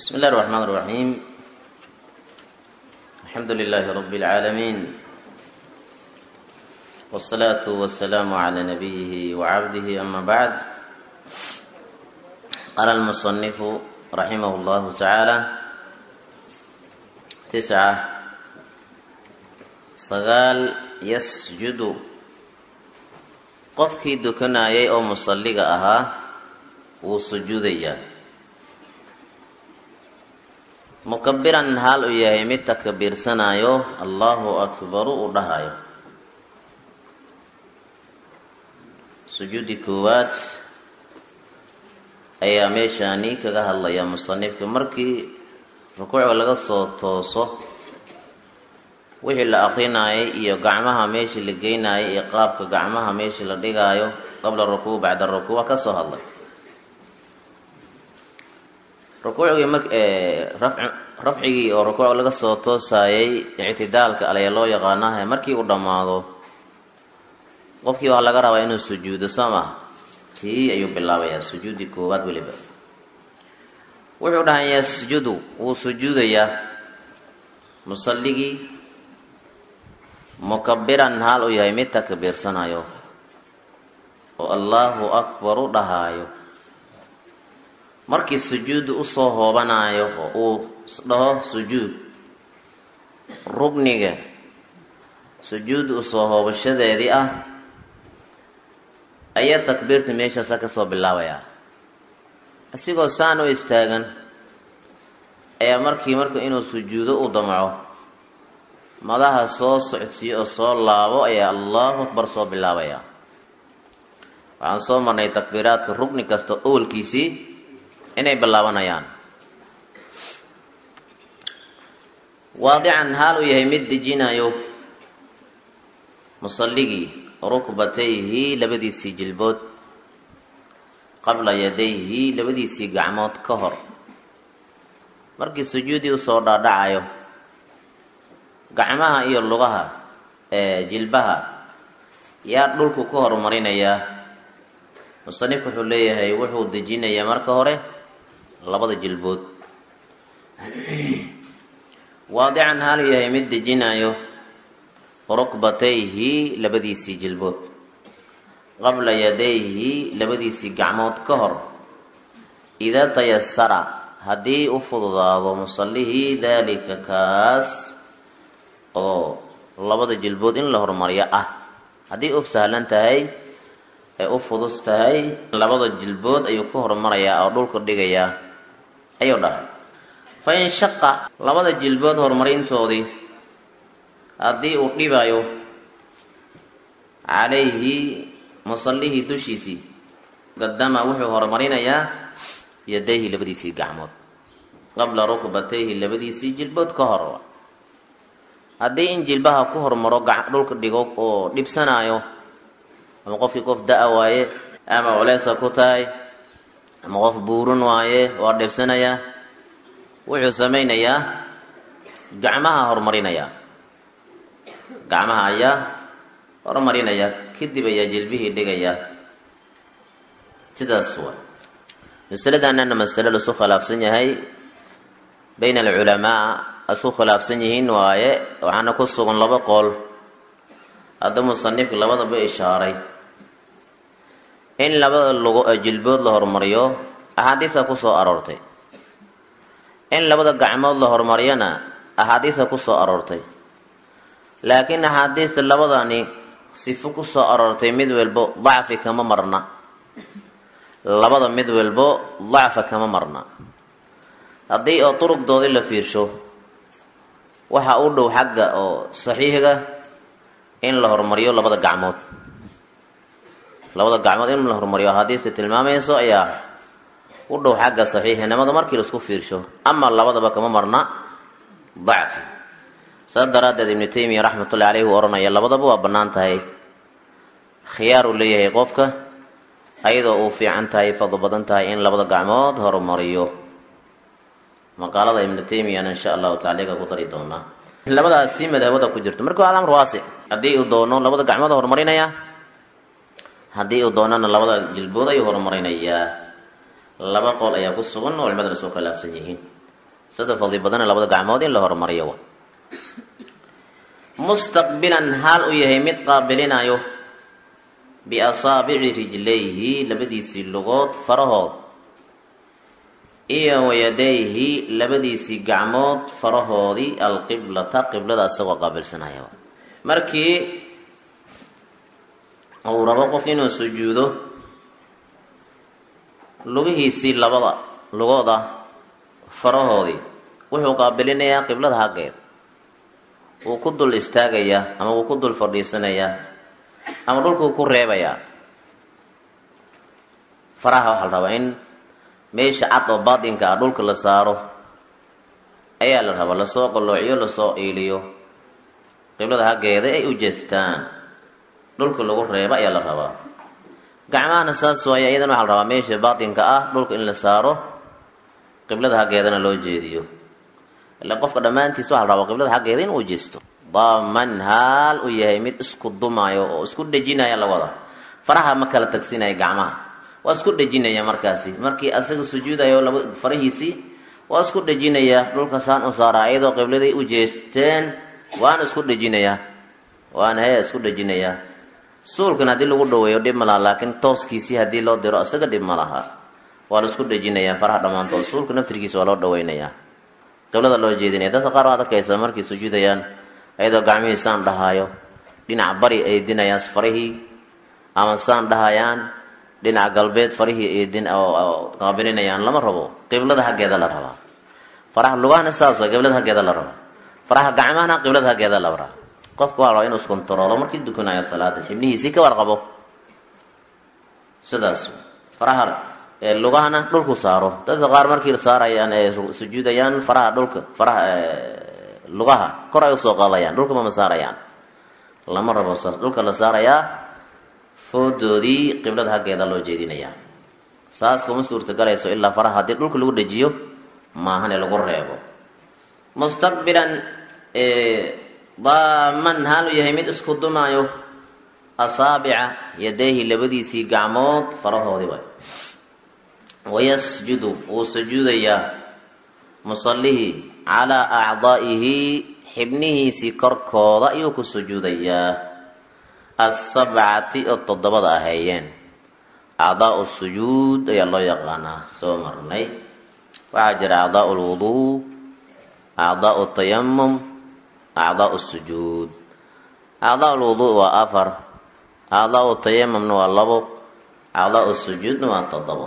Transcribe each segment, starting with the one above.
بسم الله الرحمن الرحيم الحمد لله رب العالمين والصلاة والسلام على نبيه وعبده أما بعد قال المصنف رحمه الله تعالى تسعة sagaal yasjudu qofkii dukanayay oo musalliga ahaa wuu sujuudayaa mukabiran haal uu yahay mid takbiirsanayo allahu akbaru uu dhahayo sujuudi koowaad ayaa meeshaani kaga hadlaya musanifka markii rukuucga laga soo tooso wixii la aqrinayay iyo gacmaha meeshii la geynayay iyo qaabka gacmaha meeshii la dhigaayo qabla rukuuc bacda rukuuc waa ka soo hadlay rukuucgii mar rafcigii oo rukuuc laga soo toosayay ictidaalka alaya loo yaqaanaha markii uu dhammaado qofkii waxaa laga rabaa inuu sujuudo soo maha tii ayuu bilaabayaa sujuudi koowaad weliba wuxuu dhahay yasjudu wuu sujuudayaa musalligii mukabiran haal uu yahay mid takbiirsanayo oo allahu akbar u dhahaayo markii sujuudu usoo hoobanayo oo uu dhaho sujuud rugniga sujuudu usoo hoobashadeedii ah ayaa takbiirta meeshaasa kasoo bilaabayaa isigoo saan u istaagan ayaa markii marka inuu sujuudo u damco madaha soo socodsiiyo oo soo laabo ayaa allahu akbar soo bilaabaya waxaan soo marnay takbiiraadka rugni kasta owalkiisii inay bilaabanayaan waadican haal uu yahay mid dejinayo musalligii rukbatayhi labadiisii jilbood qabla yadayhi labadiisii gacmood ka hor markii sujuudii usoo dhaadhacayo gacmaha iyo lugaha ee jilbaha yaa dhulku ka horumarinayaa musanifku wuxuu leeyahay wuxuu dejinayaa marka hore labada jilbood waadican haalu yahay mid dejinayo rukbatayhi labadiisii jilbood qabla yadayhi labadiisii gacmood ka hor idaa tayasara haddii u fududaado musallihii daalika kaas oo labada jilbood in la horumariyo ah haddii u sahlan tahay ee u fudus tahay labada jilbood ayuu ka horumarayaa oo dhulka dhigayaa ayuu dhahay fa in shaqa labada jilbood horumarintoodii haddii uu dhibayo calayhi musallihii dushiisii qadama wuxuu horumarinayaa yadayhi labadiisii gacmood qabla rukbatayhi labadiisii jilbood ka hor haddii in jilbaha ku hormaro dhulka dhigo oo dhibsanaayo ama qofkii qof da- waaye ama culeesa ku tahay ama qof buurun waaye waa dhibsanayaa wuxuu samaynayaa gacmaha horumarinayaa gacmaha ayaa horumarinaya kadib ayaa jilbihii dhigayaa sidaas waa masaladanana masale lasu khilaafsan yahay bayna alculamaa isku khilaafsan yihiin waaye waxaana ku sugan laba qool hadda musanifka labadaba ishaaray in labada lugo jilbood la horumariyo axaadiisa kusoo aroortay in labada gacmood la horumariyona axaadiisa kusoo aroortay laakiin axaadiista labadani sifo kusoo aroortay mid walbo dacfi kama marna labada mid walbo dacfa kama marna haddii oo durugdoodii la fiirsho waxa u dhow xagga oo saxiixiga in la horumariyo labada gacmood labada gacmood in la horumariyo axaadiista tilmaamayso ayaa u dhow xagga saxiixinimada markii laisku fiirsho ama labadaba kama marna dacfi saas daraaddeed ibnu taymiya raxmatullahi caleyhi uu odhanaya labadaba waa bannaan tahay khiyaar uu leeyahay qofka ayadoo uu fiican tahay fadlo badan tahay in labada gacmood horumariyo maqaalada ibnu taymiyana insha allahu tacala ku dari doonaa labadaasi madhabada ku jirto marka waa amr waasic haddii uu doono labada gacmood horumarinaya haddii uu doonana labada jilbood ayuu horumarinayaa laba qool ayaa ku sugan oo culimadana soo khilaafsan yihiin sida fadli badana labada gacmood in la horumariyo mustaqbilan haal u yahay mid qaabilinayo biasaabici rijlayhi labadiisii lugood farahood iyo wayadayhi labadiisii gacmood farahoodii alqiblata qiblada isagoo qaabilsanaya markii uu rabo qof inuu sujuudo lugihiisii labada lugooda farahoodii wuxuu qaabilinayaa qiblada haggeed wuu ku dul istaagayaa ama wuu ku dul fadhiisanayaa ama dhulkuu ku reebayaa faraha waxaa la rabaa in meesha cad oo baatinka ah dhulka la saaro ayaa la rabaa lasoo qalloociyo lasoo iiliyo qiblada haggeeda ay u jeestaan dhulka lagu reebo ayaa la rabaa gacmahana saas waaya iyadana waxaa la rabaa meesha baatinka ah dhulka in la saaro qiblada haggeedana loo jeediyo ila qofka dhammaantiis waxaa la rabaa qiblada haggeeda in uu jeesto daaman haal u yahay mid isku dumaayo oo isku dhejinaya la wada faraha ma kala tagsinaya gacmaha waa isku dhejinaya markaasi markii asaga sujuudayo laba farahiisii waa isku dhejinaya dhulkasaan u saaraa iyadoo qibladay u jeesteen waana isku dhejinayaa waana hee isku dhejinayaa suulkan haddii lagu dhaweeyo dhib ma laha laakiin tooskiisii haddii loo diro isaga dhib ma laha waa la isku dhejinayaa faraha dhammaantood suulka naftirkiisa waa loo dhaweynayaa qiblada loo jeedinaya dadka qaar waad arkaysa markay sujuudayaan ayadoo gacmihii saan dhahaayo dhinac bari eedinayaan farihii ama saan dhahayaan dhinaca galbeed farihii eedin qaabilinayaan lama rabo qiblada haggeeda la rabaa faraha lugahana saas waa qiblada haggeeda la rabaa faraha gacmahana qiblada haggeeda la rabaa qofka waa rabaa inuu iskontaroolo markii dukanayo salaada xibnihiisii ka warqabo sidaas faraha lugahana dhulku saaro dadka qaar markii saarayaan ee sujuudayaan faraha dhulka faraha lugaha kor ay usoo qaadayaan dhulka mama saarayaan lama rabo saas dhulka la saarayaa foodoodii qiblada haggeeda loo jeedinayaa saas kuma suurtagalayso ilaa faraha haddii dhulka lagu dhejiyo maahane lagu reebo mustaqbilan daaman haalu yahay mid isku dumaayo asaabica yadayhi labadiisii gacmood farahoodii way wayasjudu wuu sujuudayaa musallihii calaa acdaa'ihi xibnihiisii korkooda ayuu ku sujuudayaa asabcati oo toddobada aheeyeen acdaau sujuud ayaa loo yaqaanaa soo marnay waxaa jira acdaau lwuduu acdaau tayamum acdaau sujuud acdaau lwuduu waa afar acdaau tayamumna waa labo acdaau sujuudna waa toddobo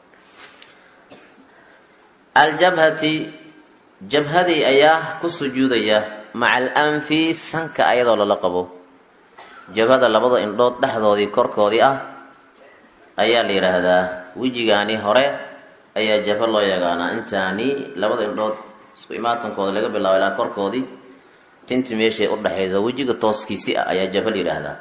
aljabhati jabhadii ayaa ku sujuudaya maca alanfi sanka ayadoo lala qabo jabhada labada indhood dhexdoodii korkoodii ah ayaa la yidhaahdaa wejigaani hore ayaa jabho loo yaqaanaa intaani labada indhood isku imaatankooda laga bilaabo ilaa korkoodii tinti meeshay u dhexayso wejiga tooskiisi ah ayaa jabho la yidhaahdaa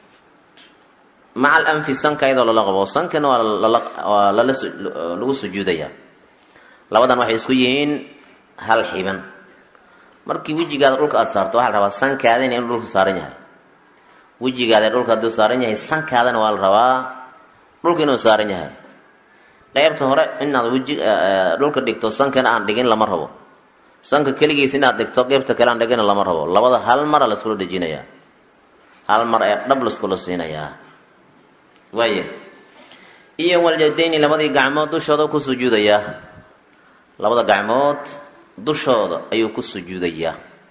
maca alanfi sanka ayadoo lala qabo sankana waa lagu sujuudayaa labadan waxay isku yihiin hal xiban markii wejigaada dhulka aada saarto waxaa la rabaa sankaadana inuu dhulka saaran yahay wejigaada dhulka hadduu saaran yahay sankaadana waa la rabaa dhulka inuu saaran yahay qeybta hore inaad weji dhulka dhigto sankana aan dhigin lama rabo sanka keligiis inaad dhigto qeybta kale aan dhigina lama rabo labada hal mara laiskula dhejinayaa hal mar ee dhab laiskula siinayaa waaya iyo waljadayni labadii gacmood dushooda ku sujuudayaa labada gacmood dushooda ayuu ku sujuudayaa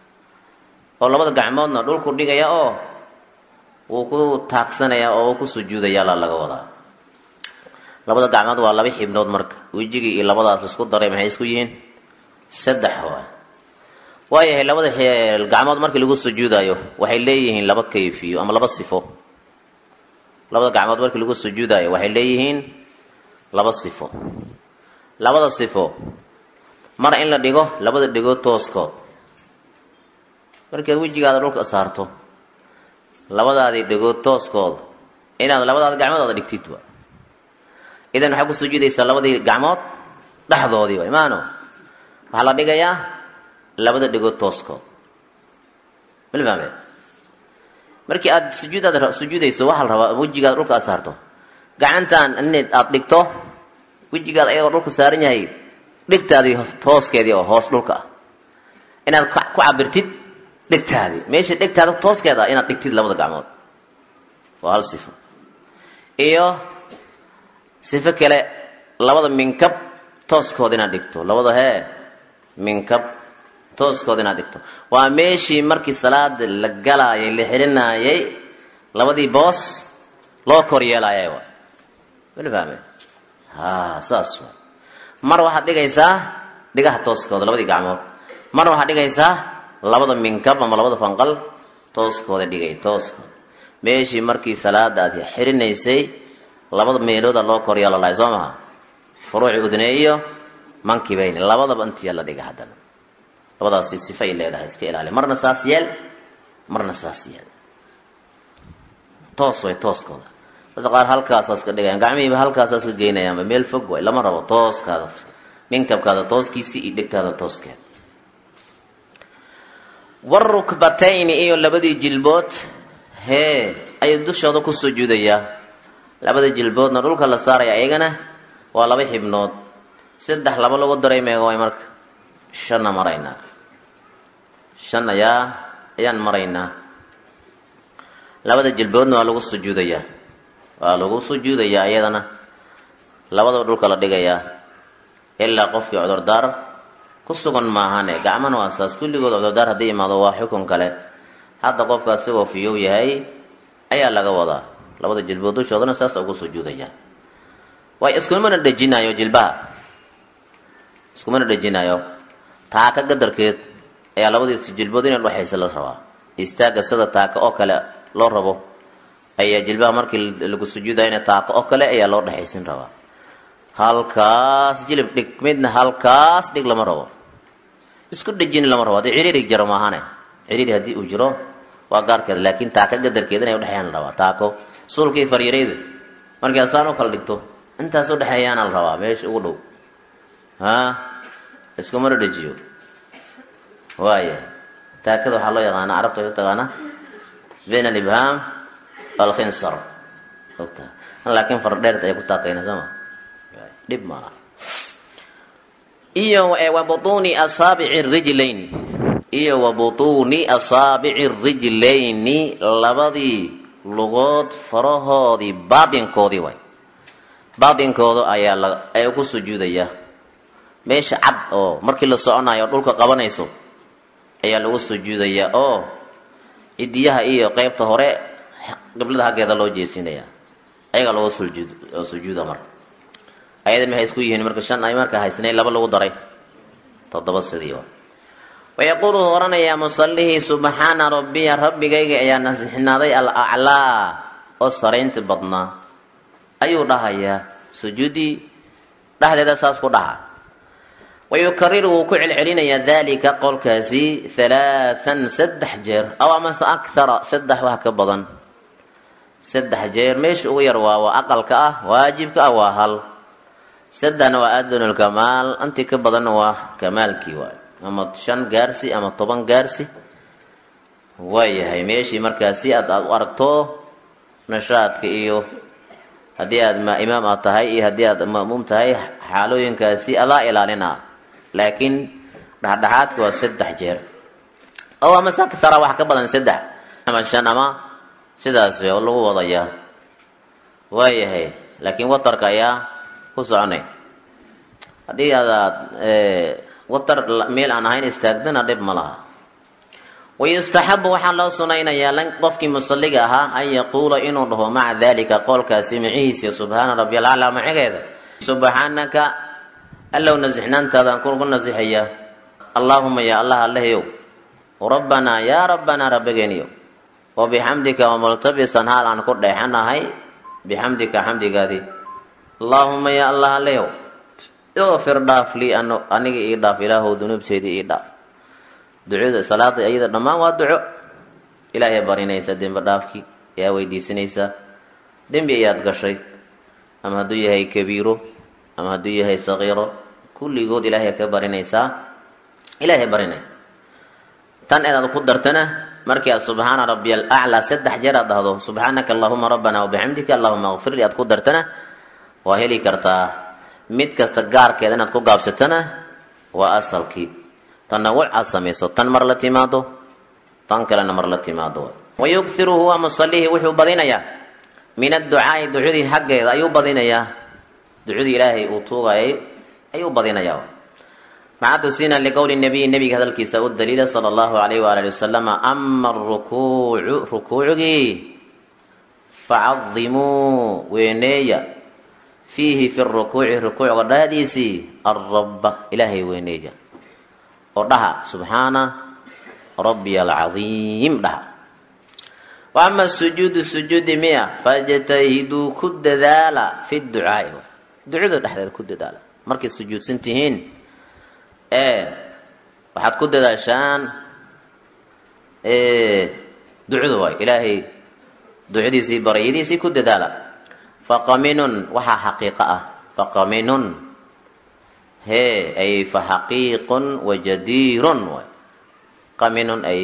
oo labada gacmoodna dhulku dhigaya oo wuu ku taagsanayaa oo uu ku sujuudayaa la laga wadaa labada gacmood waa laba xibnood marka wejigii iyo labadaas laisku daray maxay isku yihiin saddex waa waayahay labada gacmood markii lagu sujuudayo waxay leeyihiin laba kayfiyo ama laba sifo labada gacmood markii lagu sujuudayo waxay leeyihiin laba sifo labada sifo mar in la dhigo labada dhigood tooskood markaad wejigaada dhulka saarto labadaadii dhigood tooskood inaad labadaada gacmood aada dhigtid wa idan waxaa ku sujuudaysaa labadii gacmood dhexdoodii wa maano waxaa la dhigayaa labada dhigood tooskood malfahme markii aad sujuudaad sujuudayso waxaa la rabaa wejigaada dhulka aad saarto gacantan inayd aada dhigto wejigaada ayagoo dhulka saaran yahay dhegtaadii tooskeedii oo hoos dhulka ah inaad ku cabirtid dhegtaadii meesha dhegtaada tooskeeda ah inaad dhigtid labada gacmood waa hal sifo iyo sifo kale labada minkab tooskooda inaad dhigto labada hee minkab tooskooda inaad dhigto waa meeshii markii salaada la galaayay la xelinaayay labadii boos loo kor yeelaayay wa wala fahme ha saas wa mar waxaad dhigaysaa dhigaha tooskooda labadii gacmood marna waxaad dhigaysaa labada minkab ama labada fanqal tooskooda dhigay tooskooda meeshii markii salaada aad xirinaysay labada meelooda loo kor yeelo lahay soo maha furuuci udne iyo mankibayni labadaba intiya la dhiga haddana labadaasi sifay leedahay iska ilaali marna saas yeel marna saas yeel toos way tooskooda dadka qaar halkaasaas ka dhigayaan gacmihiiba halkaasaas ka geynayaanba meel fog way lama rabo tooskaada minkabkaada tooskiisii iyo dhegtaada tooskeeda warukbatayni iyo labadii jilbood hee ayuu dushooda ku sujuudayaa labada jilboodna dhulka la saaraya iyagana waa laba xibnood saddex laba lagu daray meega way marka shanna maraynaa shan ayaa ayaan maraynaa labada jilboodna waa lagu sujuudayaa waa lagu sujuudayaa iyadana labadaba dhulka la dhigayaa ilaa qofkii cudurdaar ku sugan maahane gacmana waa saas kulligood cudurdaar haddii imaado waa xukun kale hadda qofkaas sigoo fiyow yahay ayaa laga wadaa labada jilbood dushoodana saas ugu sujuudayaa way iskumana dhejinayo jilbaha iskumana dhejinayo taaka gadarkeed ayaa labadiis jilbood inay dhexaysa la rabaa istaaga sida taaka oo kale loo rabo ayaa jilbaha markii lagu sujuudaya ina taaka oo kale ayaa loo dhexaysin rabaa halkaas jilib dhig midna halkaas dhig lama rabo isku dhejin lama rabo haddii ciriirig jaro maahane ciriiri haddii uu jiro waa gaarkeeda laakiin taaka gadarkeeda inay udhexeeyaan la rabaa taako suulkii faryareyda markii asaan u kala dhigto intaas udhexeeyaana la rabaa meesha ugu dhow ha iskumana dhejiyo waaya taakada waxaa loo yaqaana carabta way u taqaanaa bayn alibhaam alkhinsar ogta laakiin fardheerta ay ku taaqayna sooma dhib maaha iyo wa butuuni asaabici rijlayn iyo wa butuuni asaabici rijlayni labadii lugood farahoodii baatinkoodii way baatinkooda ayaa la ayaa ku sujuudaya meesha cad oo markii la soconayo dhulka qabanayso ayaa lagu sujuudayaa oo cidiyaha iyo qeybta hore qiblada haggeeda loo jeesinaya ayagaa lagu sujuud sujuuda marka ayada maxay isku yihiin marka shan ay marka haysnayn laba lagu daray toddoba sidii wa wayaquulu uu oranayaa musallihii subxaana rabbiya rabbigayga ayaa nasixnaaday al aclaa oo saraynti badnaa ayuu dhahayaa sujuudii dhexdeeda saas ku dhaha wayukariru wuu ku celcelinayaa dalika qolkaasi halaathan saddex jeer aw amase akhara saddex wax ka badan saddex jeer meesha ugu yar waa waa aqalka ah waajibka ah waa hal saddexna waa adunulkamaal intii ka badanna waa kamaalkii waay ama shan gaarsi ama toban gaarsi waayahay meeshii markaasi aad aad u aragto nashaadka iyo haddii aad ma imaam aad tahay iyo haddii aad ma'muum tahay xaalooyinkaasi adaa ilaalina laakiin dhexdhexaadka waa saddex jeer oo amase akhara wax ka badan saddex ama shan ama sidaas lagu wadayaa waayahay laakiin watarka ayaa ku soconay haddii aadaad watar meel aan ahayn istaagdana dhib ma laha wayustaxabu waxaa loo sunaynayaa qofkii musalliga ahaa an yaquula inuu dhaho maca dalika qoolkaasi macihiisa subxaana rabbi alcalaa macigeeda subxaanaka allow nasixnaantaadaan kugu nasixayaa allaahuma yaa allah allahayow rabbanaa yaa rabbanaa rabbigeeniyo wa bixamdika wamultabisan haal aan ku dheexanahay bixamdika xamdigaadii allaahuma yaa allah allayow ikfir dhaaf lii aniga ii dhaaf ilaahow dunuubteedii ii dhaaf ducada salaada iyada dhammaan waa duco ilaahay barinaysa dembi dhaafkii ayaa weydiisanaysaa dembi ayaad gashay ama hadduu yahay kabiiro ama hadduu yahay saqiiro kulligood ilaahay ka barinaysaa ilaahay barinay tan eedaad ku dartana markii aad subxaana rabbiy alaclaa saddex jeer aad dhahdo subxaanaka allahuma rabbana wabixamdika allahuma kfir li aad ku dartana waa heli kartaa mid kasta gaarkeeda inaad ku gaabsatana waa asalkii tanawuc aad samayso tan mar la timaado tan kalena mar la timaado wayughiru huwa musalihi wuxuu badinayaa min adducaai ducadii xaggeeda ayuu badinayaa ducadii ilaahay uu tuugayay ayuu badinayaa maxaa tusina liqowli nabiyi nabiga hadalkiisa u daliila sala allahu alayh waala ali wasalama ama arukuucu rukuucgii facadimuu weeneeya fiihi fi rukuuci rukuucga dhahdiisii alrabba ilaahay weyneeya oo dhaha subxaana rabbiy alcadiim dhaha wa ama sujuudu sujuudi miya fajtahiduu ku dadaala fi ducaai ducada dhexdeeda ku dadaala markay sujuudsan tihiin ee waxaad ku dadaashaan ducada waay ilaahay ducadiisii baryadiisii ku dadaala faqaminun waxaa xaqiiqo ah faqaminun hee ay fa xaqiiqun wa jadiirun waay qaminun ay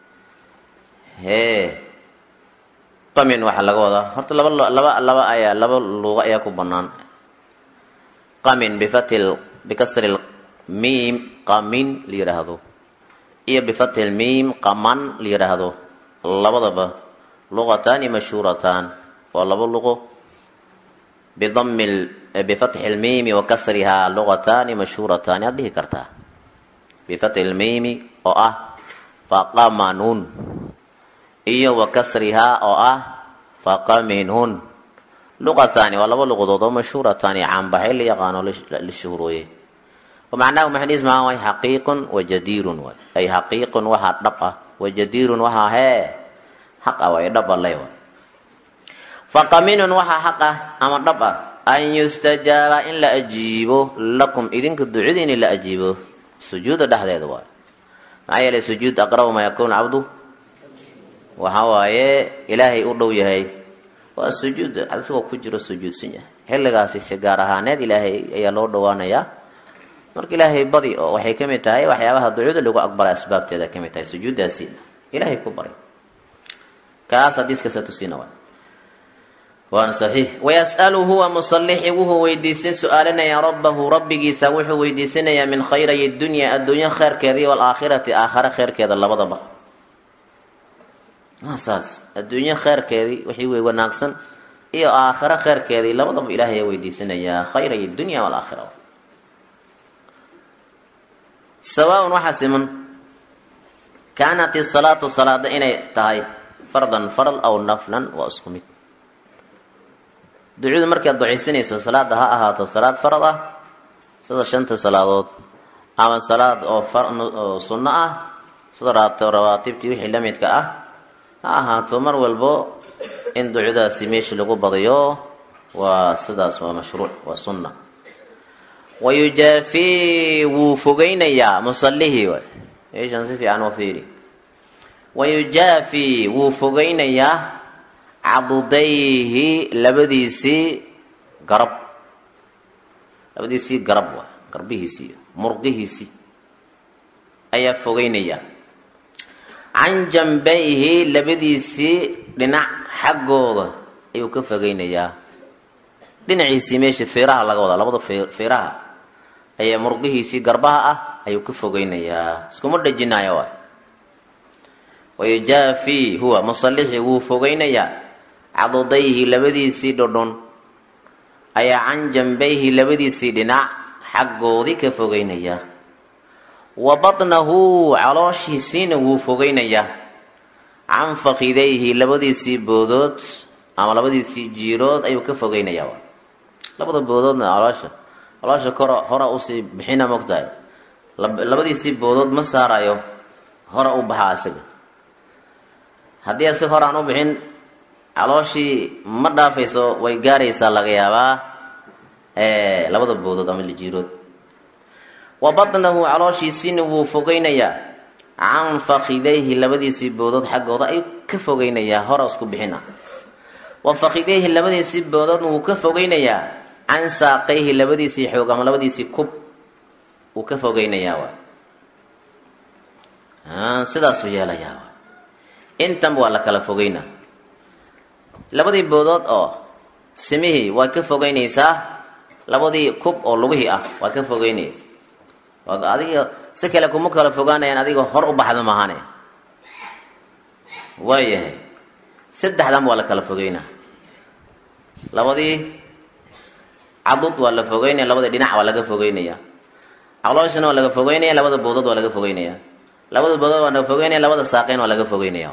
hee qamin waxaa laga wadaa horta laba laba laba ayaa laba luuqa ayaa ku banaan qamin bifatil bikasri miim qamin la yidhaahdo iyo bifatil miim qaman la yidhaahdo labadaba luqataani mashhuurataan waa laba luqo bidami bifatxi lmiimi wa kasrihaa luqataani mashhuurataani aad dhihi kartaa bifatxi lmiimi oo ah faqamanun iyo wa kasrihaa oo ah faqaminun luqataani waa laba luqadood oo mashhuurataani caanbaxay la yaqaano la shuhrooye macnahu maxdiismaa way xaqiiqun wa jadiirun waay ay xaqiiqun waxaa dhab ah wa jadiirun waxaa hee xaq ah way dhab alle waay faqaminun waxaa xaq ah ama dhab ah an yustajaaba in la ajiibo lakum idinka ducadiini la ajiibo sujuuda dhexdeeda waay maxaa yeelay sujuud aqrabu maa yakuunu cabdu waxa waaye ilaahay u dhow yahay waa sujuud asigoo ku jiro sujuudsan yahay xilligaasi si gaar ahaaneed ilaahay ayaa loo dhawaanayaa marka ilaahay badi oo waxay ka mid tahay waxyaabaha ducada lagu aqbala asbaabteeda ka mid tahay sujuuddaasi ilaahay ku baray kaas hadiiskasa tusina waay waana saxiix wayas'alu huwa musalixi wuxuu weydiisan su-aalinayaa rabbahu rabbigiisa wuxuu weydiisanayaa min khayray dunya adduunyo kheyrkeeda iyo alaakhirati aakhare kheyrkeeda labadaba saas adduunyo kheyrkeedii wixii wey wanaagsan iyo aakhare kheyrkeedii labadaba ilaahay weydiisanayaa khayray dunya walaakhira sawaaun waxaa siman kaanat isalaatu salaada inay tahay fardan farad aw naflan waa isku mid ducadu markaad ducaysanayso salaada ha ahaato salaad farad ah sida shanta salaadood ama salaad oo sunno ah sida rawaatibtii wixii la midka ah ha ahaato mar walbo in ducadaasi meesha lagu badiyo waa sidaas waa mashruuc waa sunna wayujaafii wuu fogeynayaa musalihii waay meeshan si fiican u fiiri wayujaafii wuu fogeynayaa cadudayhi labadiisii garab labadiisii garab waay garbihiisii murqihiisii ayaa fogeynaya can jambayhi labadiisii dhinac xaggooda ayuu ka fogeynayaa dhinaciisii meesha feeraha laga wadaa labada feeraha ayaa murqihiisii garbaha ah ayuu ka fogeynayaa iskuma dhejinaayo waay wayujaafii huwa musalixi wuu fogeynayaa cadudayhi labadiisii dhodhon ayaa can jambayhi labadiisii dhinac xaggoodii ka fogeynaya wa batnahu calooshiisiina wuu fogeynayaa can fakidayhi labadiisii boodood ama labadiisii jiirood ayuu ka fogeynayaa labada boodoodna caloosha caloosha kor hora usii bixina mogtahay labadiisii boodood ma saarayo hora u baxaa isaga haddii asi hor aan u bixin calooshii ma dhaafayso way gaaraysaa laga yaabaa labada boodood ama lijiirood wa batnahu calooshiisiina wuu fogeynayaa can fakidayhi labadiisii boodood xaggooda ayuu ka fogeynayaa hora isku bixina wa fakidayhi labadiisii boodoodna wuu ka fogeynayaa can saaqayhi labadiisii xoog ama labadiisii kub wuu ka fogeynayaa sidaasuu yeelayaa intanba waa la kala fogeyna labadii boodood oo simihii waad ka fogeynaysaa labadii kub oo lugihii ah waa ka fogeynaya adiga si kale kuma kala fogaanayaan adiga hor u baxda maahane waayahay saddexdan waa la kala fogeynaa labadii cadud waa la fogeynaya labadii dhinac waa laga fogeynaya calooshana waa laga fogeynaya labada bowdood waa laga fogeynaya labada bowdood waa laga fogeynaya labada saaqeyn waa laga fogeynaya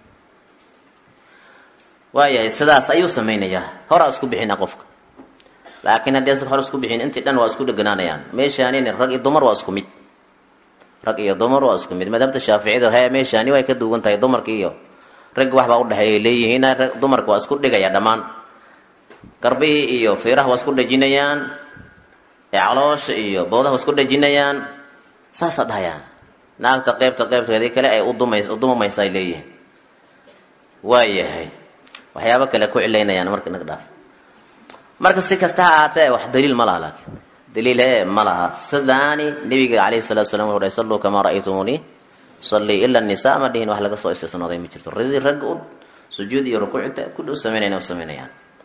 waayahay sidaas ayuu samaynayaa horaa isku bixina qofka laakiin haddii asaga hor isku bixin intii dhan waa isku dheganaanayaan meeshaanin rag iyo dumar waa isku mid rag iyo dumar waa isku mid madhabta shaaficida he meeshaani way ka duwan tahay dumarka iyo ragga waxbaa udhexeeya leeyihiin dumarka waa isku dhigaya dhammaan garbihii iyo fiiraha waa isku dhejinayaan caloosha iyo bowdaha waa isku dhejinayaan saasaa dhahayaan naagta qeybta qeybteedii kale ay udumays udumamaysa ay leeyihiin waayahay waxyaabo kale ku cilaynayaan marka nag dhaaf marka si kasta ha ahaatee wax daliil ma laha laakiin daliil e ma laha sidaani nabiga calayhi salatu salam wuxu dhahay salluu kamaa ra'aytumuunii sallii ila nisa ma dhihin wax laga soo istisnooday ma jirto radi ragga u sujuud iyo rukuucta kulli u samaynayna u samaynayaan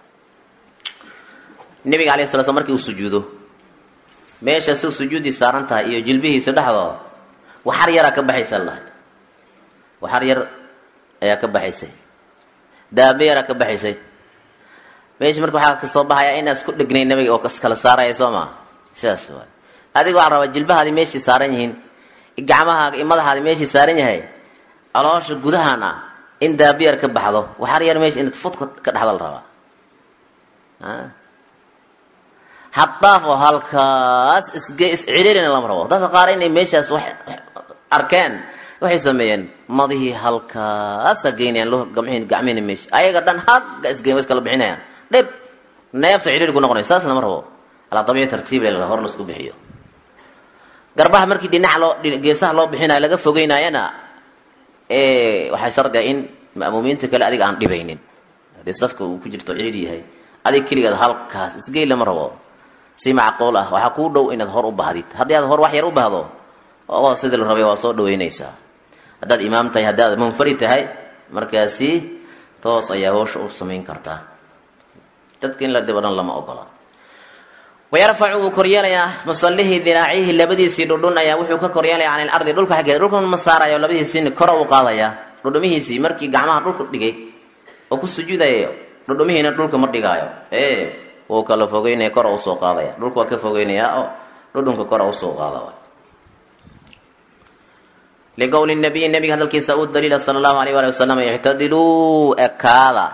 nabiga alayhi sala slam markii uu sujuudo meesha si sujuuddii saaran tahay iyo jilbihiisa dhexdooda waxar yaraa ka baxaysa lahay waxar yar ayaa ka baxaysay daabe yaraa ka baxaysay meesha marka waxaa kasoo baxaya inaad isku dhegnay nabiga oo kala saaraya soo maa sidaas waay adiga waxaa rabaa jilbahaadi meeshii saaran yihiin gacmahaaga iyo madaxaadi meeshii saaran yahay caloosha gudahana in daabiyar ka baxdo waxar yar meesha inaad fudka ka dhexda la rabaa haddaaf oo halkaas isge isciriirina lama rabo dadka qaar inay meeshaas wax arkeen waxay sameeyeen madihii halkaasa geynayaan gamhiin gacmihina meesha ayaga dhan hagga isgeyn wa iskala bixinayaan dhib neefta ciriir ku noqonay saas lama rabo alaa dabiici tartiib la hor laisku bixiyo garbaha markii dhinac loo geesaha loo bixinayo laga fogeynayana waxay shardiga in ma'muumiinta kale adiga aan dhibaynin haddii safka uu ku jirto ciriir yahay adig keligeed halkaas isgey lama rabo si macquul ah waxaa kuu dhow inaad hor u bahdid haddii aad hor wax yar u bahdo oo sidii la rabay waa soo dhaweynaysaa haddaad imaam tahay haddaad munfarid tahay markaasi toos ayaa hoosha u samayn kartaa dadka in la dhibo dhan lama ogola wayarfacu wuu koryeelayaa musallihii diraacihi labadiisii dhudhun ayaa wuxuu ka koryeelaya can ilardi dhulka xaggeeda dhulka ma saarayo labadiisii kora u qaadaya dhudhumihiisii markii gacmaha dhulka dhigay oo ku sujuudayo dhudhumihiina dhulka ma dhigaayo ee wuu kala fogeynaya kora usoo qaadaya dhulka waa ka fogeynayaa oo dhudhunka kora usoo qaada liqowli nabiyi nabiga hadalkiisa u daliila sala allahu alayh waali wasalam ictadiluu ekaada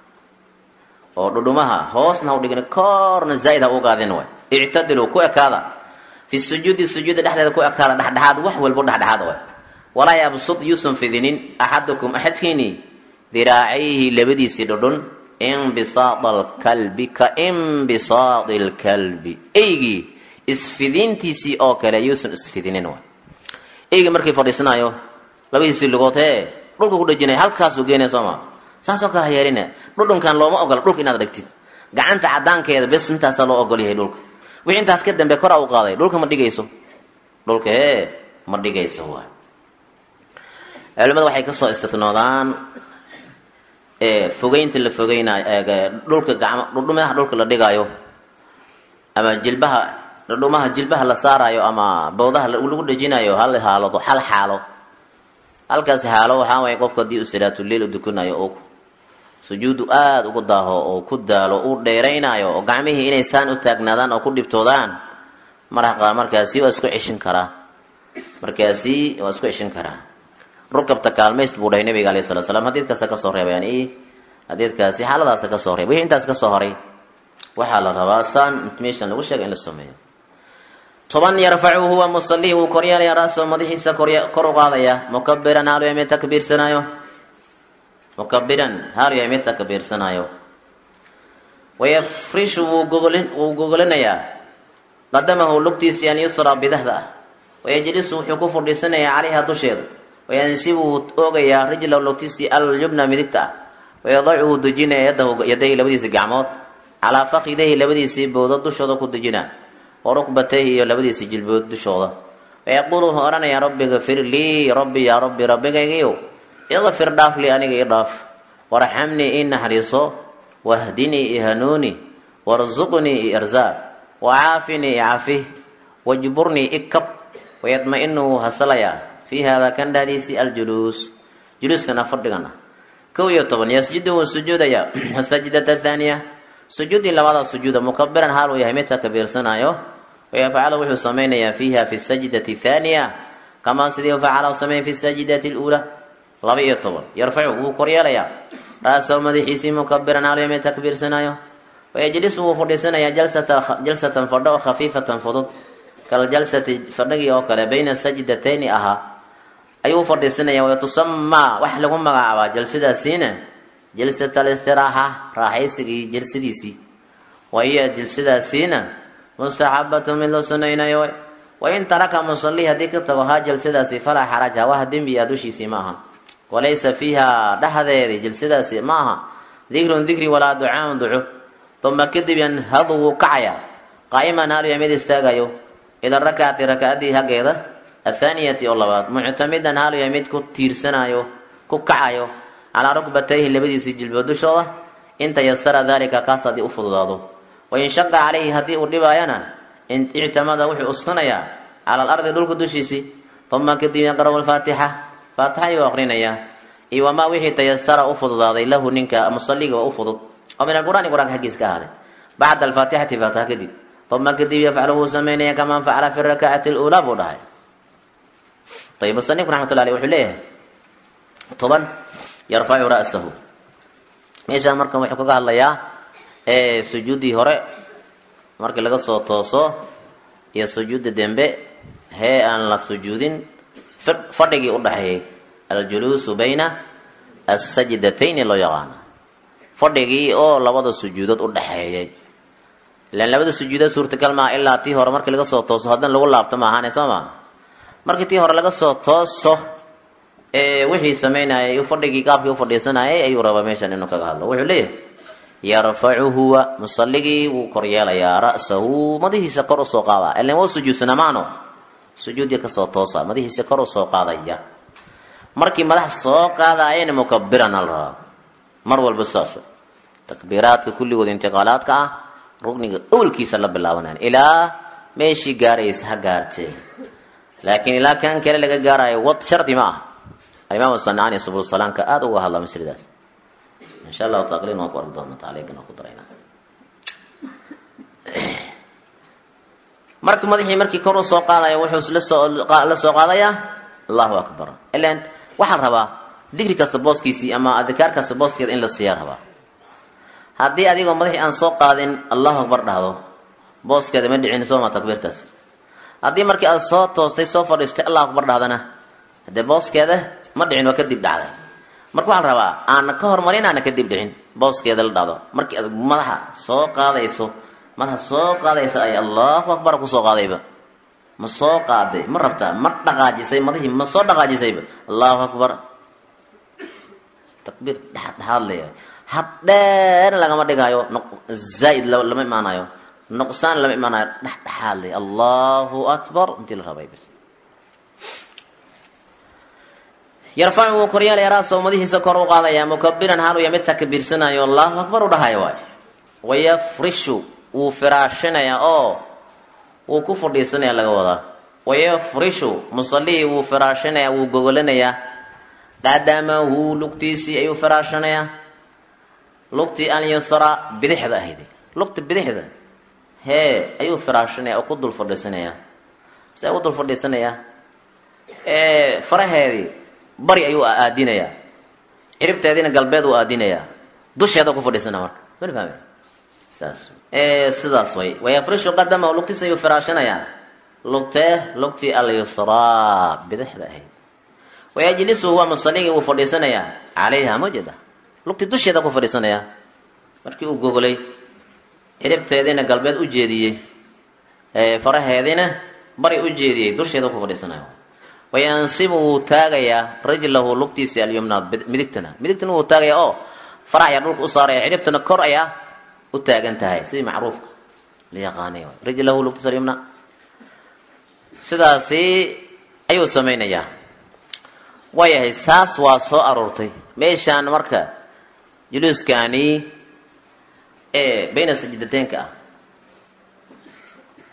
oo dhudhumaha hoosna ha u dhigin koorna zaa'id ha u qaadin way ictadiluu ku ekaada fi sujuudi sujuuda dhexdeeda ku ekaada dhexdhexaad wax walbo dhexdhexaad way walaa yabsud yuusan fidinin axadukum axadkiini diraacayhi labadiisii dhudhun imbisaada alkalbi ka imbisaadi lkalbi eygii isfidintiisii oo kale yuusan isfidinin way eyga markii fadhiisanayo labadiisii lugood hee dhulka ku dhejinaya halkaasuu geenaya sooma saasoo kale ha yeelina dhudhunkan looma ogola dhulka inaad dhigtid gacanta cadaankeeda bes intaasaa loo ogol yahay dhulka wixii intaas ka dambe koraa u qaaday dhulka ma dhigayso dhulka hee ma dhigayso waay culimada waxay kasoo istinoodaan fogeynta la fogeynayo dhulka gacmo dhudhumaha dhulka la dhigaayo ama jilbaha dhudhumaha jilbaha la saarayo ama bowdaha lagu dhejinayo hal haalado hal xaalo halkaas xaalo waxaa waaya qofku haddii uu salaatuleil u dukanayo oo sujuudu aada ugu daaho oo ku daalo uu dheeraynayo oo gacmihii inay saan u taagnaadaan oo ku dhibtoodaan maraqa markaasi waa isku ceshin karaa markaasi waa isku ceshin karaa rukabta kaalmayst buu dhahay nabiga alayh salatu slam hadiidkaasa kasoo reebayaan i hadiidkaasi xaaladaasa kasoo reebay wixii intaas kasoo horay waxaa la rabaa saan meeshan lagu sheega in la sameeyo toban yarfacu huwa musalii wuu koryeelaya raaso madaxiisa kor u qaadaya mukabiran haalu yahay mid takbiirsanaayo mukabiran haalu yahay mid takbiirsanaayo wayafrishu wuu gogolinayaa qadamahu lugtiisii an yusra bidahda ah wayajlisu wuxuu ku fadhiisanayaa calayha dusheeda wayansibu wuu oogayaa rijlahu lugtiisii alyubna midigta ah wayadacu wuu dejinaya yadahu yadayhi labadiisii gacmood calaa fakidayhi labadiisii bowdo dushooda ku dejinaa warukbatayhi iyo labadiisii jilbood dushooda wayaquulu wuxuu odhanayaa rabbi gafir lii rabbi yaa rabbi rabbigaygiiw iqfir dhaaf lii aniga ii dhaaf warxamnii ii naxariiso wahdinii i hanuuni warsuqnii i arsaaq wacaafini cafi wajburnii ikab wayadma-inu wuu hasalayaa fii haadaa kan dhahdiisii aljuluus juluuskana fadhigana kow iyo toban yasjudu wuu sujuudayaa asajdata athaaniya sujuudii labaada sujuuda mukabiran haal uu yahay midka kabiirsanaayo wayafcalu wuxuu samaynayaa fiiha fi sajdati thaaniya kamaa sidii facala sameyn fi sajdati luulaa laba iyo toban yarfacu wuu koryeelayaa ra-sahu madaxiisii mukabiran haal yahay mid takbiirsanaayo wayajlisu wuu fadhiisanayaa jalsatan fadho oo khafiifatan fudud kaljalsati fadhigii oo kale bayna sajdatayni ahaa ayuu fadhiisanaya watusamaa wax lagu magacaabaa jalsadaasiina jalsat alistiraaxa raaxaysigii jalsadiisii wa hiya jalsadaasiina mustaxabatu mid loo sunaynayo wain taraka musalii haddii ka tago haa jalsadaasi falaa xaraja wax dembi a dushiisii ma aha walaysa fiiha dhexdeedi jalsadaasi ma aha dikrun dikri walaa ducaaun duco uma kadib yanhadu wuu kacaya qaa'iman haaluya mid istaagayo ila rakacati rakacadii haggeeda athaaniyati oo labaad muctamidan haaluya mid ku tiirsanayo ku kacayo calaa rukbatayhi labadiisii jilbood dushooda in tayasara daalika kaas haddii u fududaado wain shaqa calayhi haddii uu dhibaayana ictamada wuxuu uskanayaa cala alardi dhulka dushiisii uma kadib yaqra'u lfaatixa faatixa ayuu aqrinayaa iyo wamaa wixii tayasara u fududaaday lahu ninka musaliga waa u fudud oo min alqur'aani qur-aanka xaggiis ka ahaaday bacda alfaatixati faatixa kadib uma kadib yafcalu wuu sameynaya kaman facala fi rakacati luulaa buu dhahay ayib musanifku raxmatullah aleh wuxuu leeyahay toban yarfacu ra'sahu meeshaan marka wuxuu kaga hadlayaa ee sujuuddii hore markii laga soo tooso iyo sujuudda dembe hee aan la sujuudin fadhigii u dhaxeeyey aljuluusu bayna asajdatayni loo yaqaana fadhigii oo labada sujuudood u dhaxeeyay ilaan labada sujuudood suurtagal maaha ilaa tii hore markii laga soo tooso haddana lagu laabto ma ahaane soo maa markii tii hore laga soo tooso ee wixii samaynayay fadhigii qaabkii u fadhiisanayay ayuu rabaa meeshan inuu kaga hadlo wuxuu leeyahay yarfacu huwa musalligii wuu koryeelayaa ra'sahu madihiisa kor usoo qaadaa ilan waa sujuudsanamaano sujuudii kasoo toosa madihiisa kor usoo qaadaya markii madax soo qaadayana mukabiran al rabaa mar walba saas takbiiraadka kulligood intiqaalaadka ah rugniga awlkiisa la bilaabanaya ilaa meeshii gaaraysa ha gaartee laakiin ilaa kan kale laga gaarayo wad shardi ma ah alimaam sancaani subul salaamka aada uga hadla masridaas insha allahu taqriin waan ku arki doona taaliiqina ku darayna marka madaxii markii kor u soo qaadaya wuxuu la soo la soo qaadayaa allahu akbar ilan waxaan rabaa digri kasta booskiisii ama adikaar kasta booskeeda in la siiyaa rabaa haddii adigoo madaxii aan soo qaadin allahu akbar dhahdo booskeeda ma dhicin sooma takbiirtaasi haddii markii aad soo toostay soo fadhiistay allahu akbar dhahdana haddee booskeeda ma dhicin waa kadib dhacday marka waxaa la rabaa aana ka hormarin aana kadib dhicin booskeeda la dhacdo markii aad madaxa soo qaadayso madaxa soo qaadaysa ay allahu akbar kusoo qaadayba ma soo qaaday ma rabtaa ma dhaqaajisay madahii ma soo dhaqaajisayba allahu akbar takbiir dhexdhexaad leeyahay had dheer lagama dhigaayo zaaid lama imaanayo nuqsaan lama imaanayo dhexdhexaad leeyahay allahu akbar intii la rabay bas yarfacu wuu koryeelaya raasahu madihiisa kor u qaadaya mukabiran haaluya mid takbiirsanayo allahu akbar u dhahayo waay wayafrishu wuu firaashinaya oo wuu ku fadhiisanaya laga wadaa wayafrishu musalihii wuu firaashinaya wuu gogolanayaa qadamahu lugtiisii ayuu firaashinayaa lugtii alyusra bidixda ahayd lugta bidixda hee ayuu firaashinaya oo ku dul fadhiisanaya see u dul fadhiisanayaa faraheedii bari ayuu aadinayaa ciribteediina galbeed uu aadinayaa dusheeda ku fadhiisana marka mani fahme saas sidaas way wayafrishu qadamahu lugtiisa ayuu firaashinayaa lugtee lugtii alyusraa bidixda ahayd wayajlisu huwa musaligii wuu fadhiisanayaa calayha mujada lugtii dusheeda ku fadhiisanayaa markii uu gogolay ciribteediina galbeed u jeediyey faraheediina bari u jeediyey dusheeda ku fadhiisanaya wayansibu wuu taagayaa rijlahu lugtiisii alyumna midigtana midigtana wuu taagayaa oo farax ayaa dhulka u saaraya ciribtana kor ayaa u taagan tahay sidii macruufka la yaqaanay rijlahu lugtiisa alyumna sidaasi ayuu samaynayaa waayahay saas waa soo aroortay meeshaan marka juluuskaani ee bayna sajidateenka ah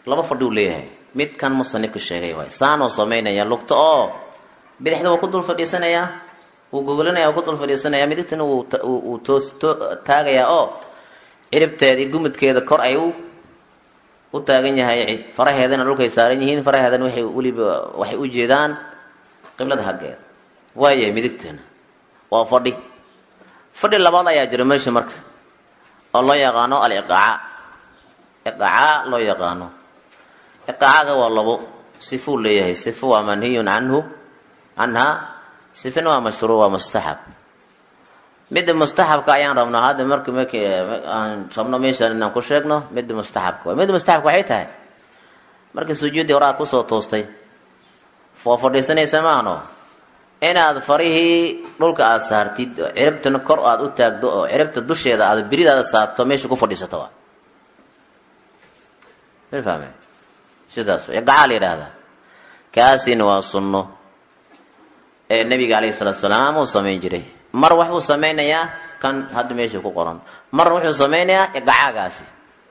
laba fadhi uu leeyahay midkan musanifka sheegay waay saanoo samaynaya lugta oo bidixda wuu ku dul fadhiisanayaa wuu gogolanaya wuu ku dul fadhiisanaya midigtana wuu toos taagayaa oo ciribteedii gumudkeeda kor ay u u taagan yahay faraheedana dhulkay saaran yihiin faraheedana waxay weliba waxay u jeedaan qiblada haggeeda waayahay midigtana waa fadhi fadhi labaad ayaa jira meesha marka oo loo yaqaano aliqaaca iqaaca loo yaqaano iqaacaga waa labo sifuu leeyahay sifo waa manhiyun canhu canha sifina waa mashruuc waa mustaxab midda mustaxabka ayaan rabnaa hadda mark mark aan rabno meeshaan inaan ku sheegno midda mustaxabka waay midda mustaxabka waxay tahay markii sujuuddii horaa kusoo toostay foo fadhiisanaysa maahno inaad farihii dhulka aada saartid oo ciribtana kor aada u taagdo oo ciribta dusheeda aada biridaada saarto meesha ku fadhiisato waa ma fahme sidaas gacaa la yidhaahdaa kaasina waa sunno ee nabiga calayhi salaatu salaam uu samayn jiray mar waxuu samaynayaa kan hadda meesha ku qoran mar wuxuu samaynayaa gacaagaasi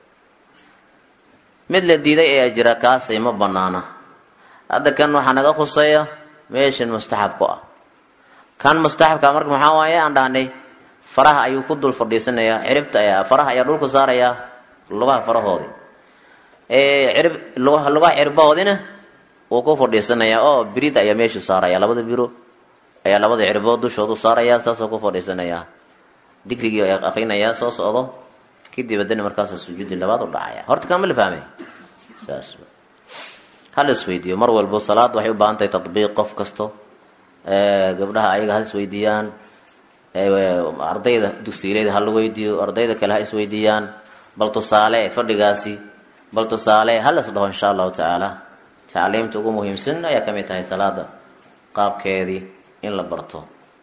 mid la diiday ee jira kaasay ma banaana hadda kan waxaa naga khuseeya meeshan mustaxab ku ah kan mustaxabka marka maxaa waaye aan dhahnay faraha ayuu ku dul fadhiisanayaa ciribta ayaa faraha ayaa dhulka saarayaa lugaha farahoodii cirib lugaha lugaha cirbahoodina wuu ku fadhiisanayaa oo birida ayaa meeshu saaraya labada biro ayaa labada cirbood dushoodu saarayaa saasoo ku fadhiisanayaa digrigii ayaa akrinayaa soo socdo kadib haddana markaasa sujuudi labaad u dhacaya horta kan ma la fahmay saas hal isweydiiyo mar walbo salaad waxay u baahan tahay tatbiiq qof kasto gabdhaha ayaga ha isweydiiyaan ardayda dugsiileyda ha la weydiiyo ardayda kale ha isweydiiyaan bal tusaale fadhigaasi bal tusaale ha las dhaho insha allahu tacaala tacliimta ugu muhiimsan ayaa ka mid tahay salaada qaabkeedii in la barto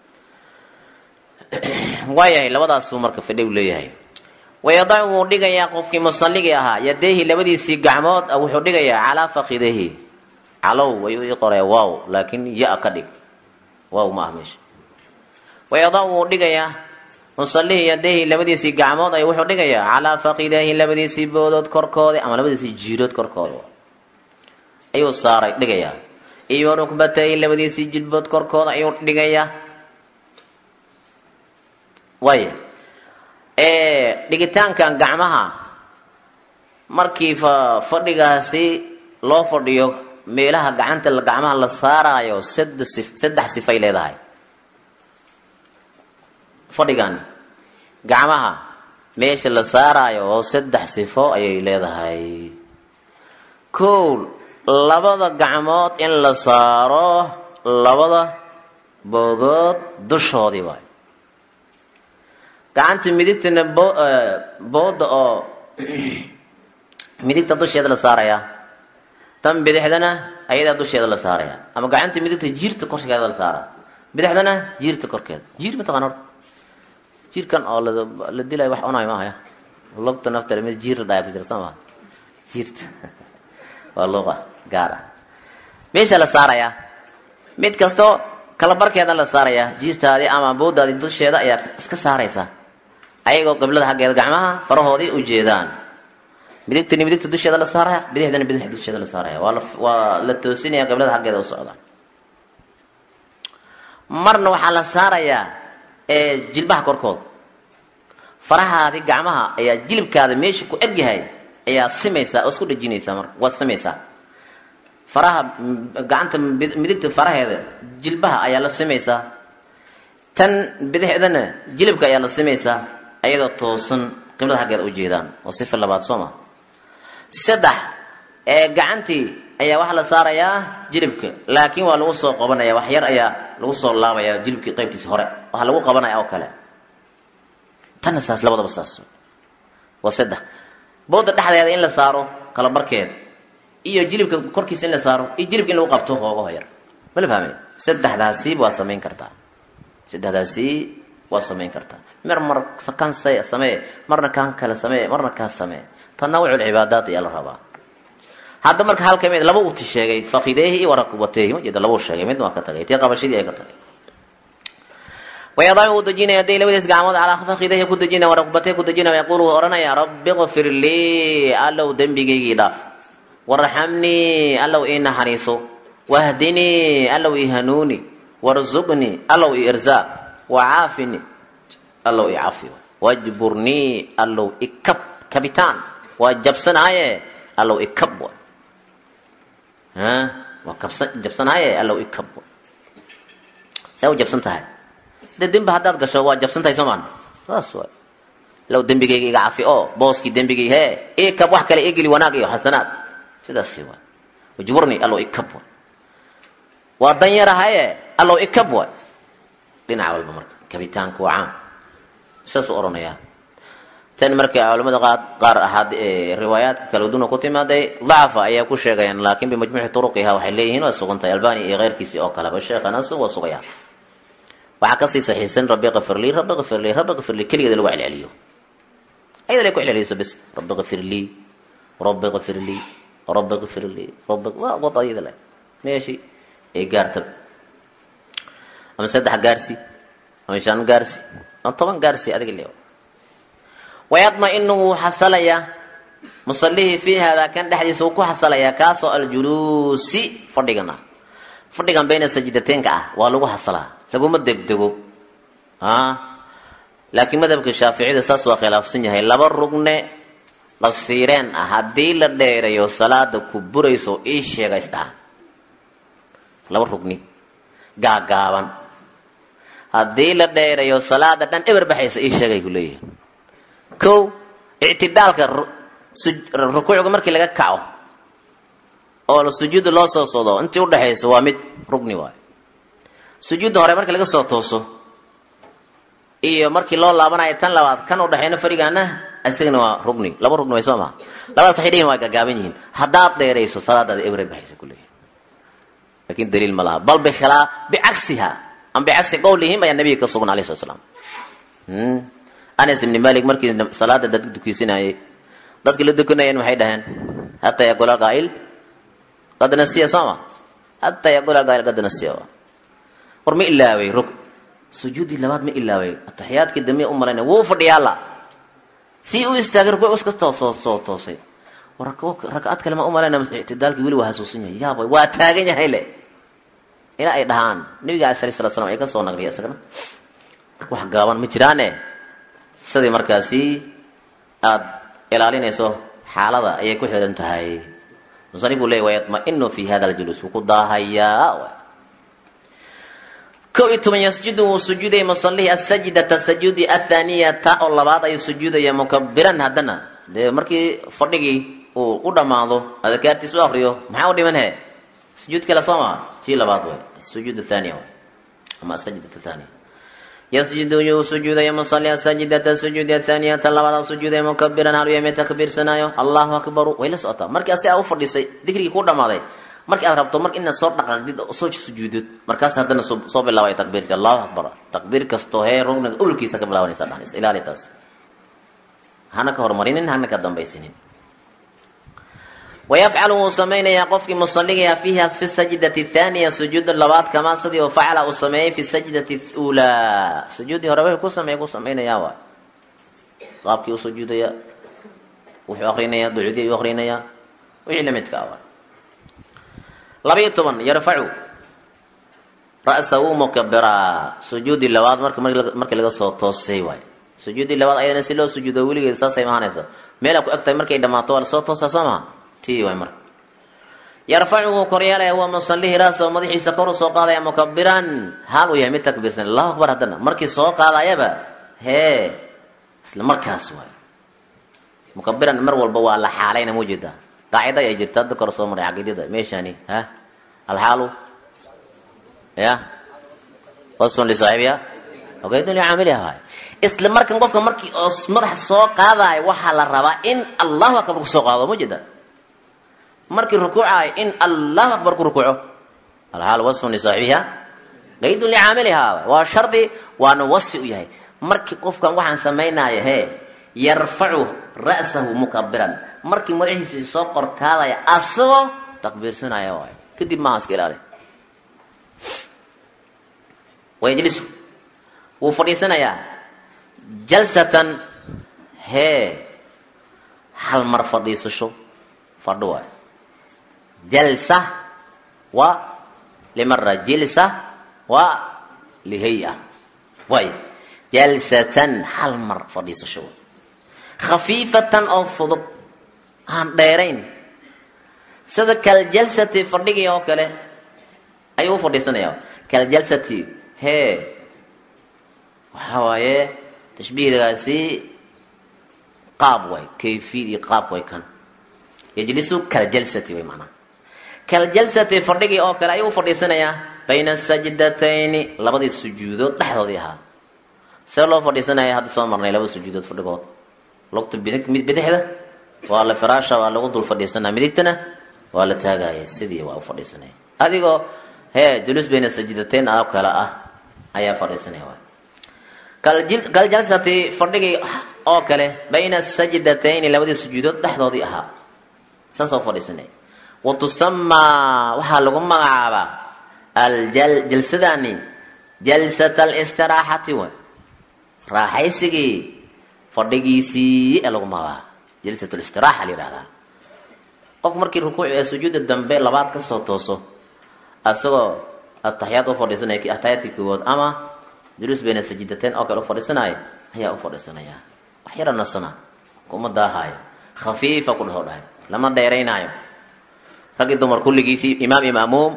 waayahay labadaasuu marka fidhay u leeyahay wayadacu wuu dhigayaa qofkii musalligii ahaa yadeehi labadiisii gacmood wuxuu dhigayaa calaa fakidahi calow ayuu ii qoraya wow laakiin ya ka dhig wow ma ah meesha wayadacu wuu dhigayaa musallihii yadeehi labadiisii gacmood ay wuxuu dhigayaa calaa fakidahi labadiisii boodood korkooda ama labadiisii jiirood korkooda ayuu saaray dhigayaa iyo rukbatayhi labadiisii jilbood korkooda ayuu dhigayaa waaya dhigitaankan gacmaha markii fadhigaasi loo fadhiyo meelaha gacanta gacmaha la saaraayo saddex sifay leedahay fadhigan gacmaha meesha la saaraayo oo saddex sifo ayay leedahay kow labada gacmood in la saaro labada boodood dushoodii waay gacanta midigtana booda oo midigta dusheeda la saarayaa tan bidixdana ayadaa dusheeda la saaraya ama gacanta midigta jiirta korskeeda la saara bidixdana jiirta korkeeda jiir mataqaan horta jiirkan oo la dilayo wax cunayo maahaya lugta nafteeda mid jiir la dhaaya ku jira soo maa jiirta waa luqa gaar ah meesha la saarayaa mid kastoo kala barkeeda la saarayaa jiirtaadii ama boodaadii dusheeda ayaa iska saaraysa ayagoo qiblada xaggeeda gacmaha farahoodii u jeedaan midigtani midigta dusheeda la saaraya bidixdana bidix dusheeda la saaraya waa la waa la toosinaya qiblada xaggeeda u socda marna waxaa la saarayaa jilbaha korkood farahaadii gacmaha ayaa jilibkaada meesha ku eg yahay ayaa simaysaa oo isku dhejinaysaa marka waad simaysaa faraha gacanta midigta faraheeda jilbaha ayaa la simaysaa tan bidixdana jilibka ayaa la simaysaa ayadoo toosan qiblada xaggeeda u jeedaan oo sifa labaad soo ma saddex ee gacantii ayaa waxaa la saarayaa jilibka laakiin waa lagu soo qabanaya wax yar ayaa lagu soo laabaya jilibkii qaybtiisa hore waxaa lagu qabanaya oo kale tanna saas labadaba saas waa saddex booda dhexdeeda in la saaro kala barkeeda iyo jilibka korkiisa in la saaro iyo jilibka in lagu qabto hoogaho yar ma la fahmay saddexdaasi waa samayn kartaa saddexdaasi waa samayn kartaa mar mar kan samee marna kan kale samee marna kan samee tanawuc cibaadaat ayaa la rabaa hadda marka hal kamid laba uti sheegay fakideehi iyo warakubateehi ma jeeda laba sheegay midna waa ka tagay tii qabashadii ay ka tagay wayadacu uu dejinaya haday labadiis gacmood calaa fakideehi ku dejinaya warakubateehi ku dejinaya yaquulu wuu ohanaya rabbi qfir lii allow dembigaygii dhaaf warxamnii allow ii naxariiso wahdinii allow ii hanuuni warzuqnii allow ii irzaaq wacaafini allow ii cafiyo wajburnii allow ikab kabitaan waa jabsanaaye allow ikab wa waa kabsa jabsanaaye allow ikab wa saa u jabsan tahay de dembi haddaad gasho waa jabsan tahay soomaan saas waay low dembigayga iga cafi oo booskii dembigay hee ikab wax kale igeli wanaag iyo xasanaad sidaasi waay wajburni allow ikab waay waa dan yarahaye allow ikab waay dhinac walba marka kabitaanku waa caam saasuu odhanayaa tan marka culamada qaar qaar ahaad riwaayaadka kala duna ku timaaday dacafa ayaa ku sheegayaan laakiin bimajmuuci turuqiha waxay leeyihiin waa sugantahay albani iyo keyrkiisii oo kaleba sheekhanas waa sugaya waxaa kasii saxiisan rabi kafirlii rabi kafirlii rabi kafirlii keligeeda lagu celceliyo ayada lay ku celceliso bes rabi kafirlii rabi kafirlii rabi kafirlii rabi waa wad ayada le meeshii ay gaartab ama saddex gaarsi ama shan gaarsi ama toban gaarsi adiga le wayadma-inu wuu xasalayaa musalihii fii haadaa kan dhexdiisa wuu ku xasalayaa kaasoo aljuluusi fadhigan ah fadhigan bayna sajdateenka ah waa lagu xasalaa laguma degdego laakiin madhabka shaaficida saas waa khilaafsan yahay laba rugne qasiireen ah haddii la dheerayo salaada ku burayso ii sheega isdhaha laba rugni gaagaaban haddii la dheerayo salaada dhan eber baxaysa ii sheegay ku leeyahay kow ictidaalka rukuucga markii laga kaco oo sujuudda loo soo sodo intii udhexaysa waa mid rugni waay sujuudda hore markii laga soo tooso iyo markii loo laabanayo tan labaad kan udhexeyna fadhigaana isagana waa rugni laba rugni way soo maha labadaas waxay dhihin waa gaagaaban yihiin haddaad dheerayso salaadaada ebre baxaysa ku leeyahay lakin daliil ma laha bal bikhilaa bicagsiha ama bicagsi qowlihim ayaa nabiga ka sugan alayh slat slam anas ibni malik markii salaada dadka dukiisinayay dadkii la dukanayeen maxay dhaheen hataa yaqula qaa'il qad nasiya sooma hataa yaqula qaa'il qad nasiya war ma ilaaway rug sujuudii labaad ma ilaaway ataxiyaadkii dambe u malayna wuu fadhiyaala si u istaagay rukuuc iska toosoo soo toosay war rakcad kale ma u malayna ictidaalkii weli waa hasuusan yahay yaabay waa taagan yahay le ilaa ay dhahaan nabiga alay sala slat slam ay ka soo naqliya isagana marka wax gaaban ma jiraane sidii markaasi aada ilaalinayso xaalada ayay ku xihan tahay musanifuu leey wayatma-inu fi hada aljuluus wuu ku daahayaa kow iyo toban yasjudu wuu sujuudaya musalihi asajdata sajuudi athaaniyata oo labaad ayuu sujuudaya mukabiran haddana dee markii fadhigii uu u dhammaado adakaartiis u akriyo maxaa u dhiman he sujuud kale soo maa tii labaad way sujuud thaniya ama asajdat thaniya yasjudu yuu sujuudaya musali asajdata sujuudi athaaniyata labaad sujuudaya mukabiran hal yami takbiirsanaayo allahu akbaru way la socotaa markii asi aa u fadhiisay dikrigii ku dhammaaday markii aad rabto mar inaad soo dhaqaaqdid oo soo sujuudid markaas haddana soo bilaabay takbiirti allahu akbar takbiir kastoo hee rugniga ulkiisa ka bilaabanaysa dhaxnaysa ilaali taas hana ka hormarinin hana ka dambaysinin wayafcalu wuu samaynayaa qofkii musaligayaa fiiha fi sajdati thaaniya sujuuda labaad kamaa sidii oo facala uu sameeyey fi sajdati ulaa sujuudii hore wuxuu ku sameey ku samaynayaa waay qaabkii u sujuudaya wuxuu akrinayaa ducudii ayuu akrinayaa wixii lamidka ah waay labayo toban yarfacu ra'sahu mukabiraa sujuudii labaad marka markii laga soo toosay waay sujuudii labaad ayadana si loo sujuudo weligeed saasay mahanaysa meelaa ku eg tahay markay dhammaato waa lasoo toosaa soo maha tii waay marka yarfacu wuu koryeelaya waa musalihi ra'sahu madaxiisa kor u soo qaadaya mukabiran haal uu yahay mid takbiirsan allahu akbar haddana markii soo qaadayaba hee isla markaas waay mukabiran mar walba waa la xaalayna muujeedaa qaacida ay jirta hadda kor soo maray caqiidada meeshani ha alxaalu ya wasfun lisaaxibiha ogaydun licaamiliha waay isla markan qofka markii oo madaxa soo qaadayo waxaa la rabaa in allahu akbar ku soo qaado ma jeeda markii rukuucayo in allahu akbar ku rukuuco alxaalu wasfun lisaaxibiha qaydun licaamiliha waa shardi waana wasfi u yahay markii qofkan waxaan samaynaya hee yarfacu ra'sahu mukabiran markii madaxiisa soo qorkaadaya asagoo takbiirsanaya waay kadib maaha iska ilaali wayajlisu wuu fadhiisanayaa jalsatan hee hal mar fadhiisasho fadho waay jalsa waa limara jilsa waa lihay-a way jalsatan hal mar fadhiisasho khafiifatan oo fudud aan dheerayn sida kaljalsati fadhigii oo kale ayuu u fadhiisanaya kaljalsati hee waxa waaye tashbiihgaasi qaab way kayfiyad iyo qaab way kan yajlisu kaljalsati way macnaha kaljalsati fadhigii oo kale ayuu u fadhiisanayaa bayna sajdatayni labadii sujuudood dhexdoodii ahaa see loo fadhiisanaya hadda soo marnay laba sujuudood fadhigood lugta mid bidixda waa la firaasha waa lagu dul fadhiisanaya midigtana waa la taagaya sidii waa u fadhiisanaya adigoo hee julus bayna sajidatayn oo kale ah ayaa fadhiisanaya waay kaljalsati fadhigii oo kale bayna sajdatayni labadii sujuudood dhexdoodii ahaa saas oo fadhiisanaya wa tusamaa waxaa lagu magacaabaa aljal jalsadani jalsat alstiraaxati way raaxaysigii fadhigiisii ee lagu magacaaba jalsat listiraxa la yihahdaa qof markii rukuuc ee sujuuda dambe labaad kasoo tooso asagoo ataxiyaad u fadhiisanaya ataxiyaadkii koowaad ama juluus bayna sajidateen oo kale u fadhiisanaayo ayaa u fadhiisanaya wax yara nasana kuma daahaayo khafiifa ku dhaho dhahay lama dheeraynaayo raggii dumar kulligiisii imaam iyo maamuum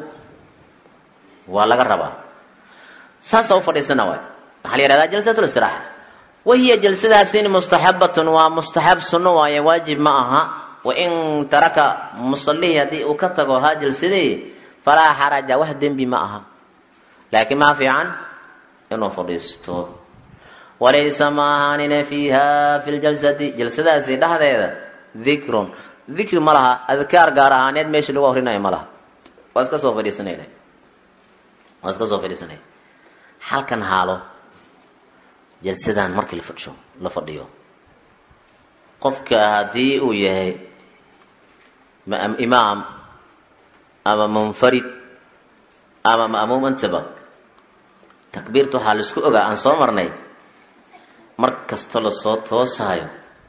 waa laga rabaa saasa u fadhiisana waay waxaa la yihahdaa jalsat listiraxa wahiya jalsadaasin mustaxabatun waa mustaxab sunno waaye waajib ma aha wain taraka musalihii haddii uu ka tago haa jalsadii falaa xaraja wax dembi ma aha laakiin maa fiican inuu fadhiisto walaysa ma ahaanina fiiha fi ljalsati jalsadaasi dhexdeeda dikrun dikri ma laha adkaar gaar ahaaneed meesha lagu akrinayo ma laha waa iska soo fadhiisanayna waa iska soo fadhiisanaya halkan haalo jalsadan markii lafadhiyo la fadhiyo qofka haddii uu yahay imaam ama munfarid ama ma'muum intaba takbiirta waxaa laisku ogaa aan soo marnay mar kasta lasoo toosaayo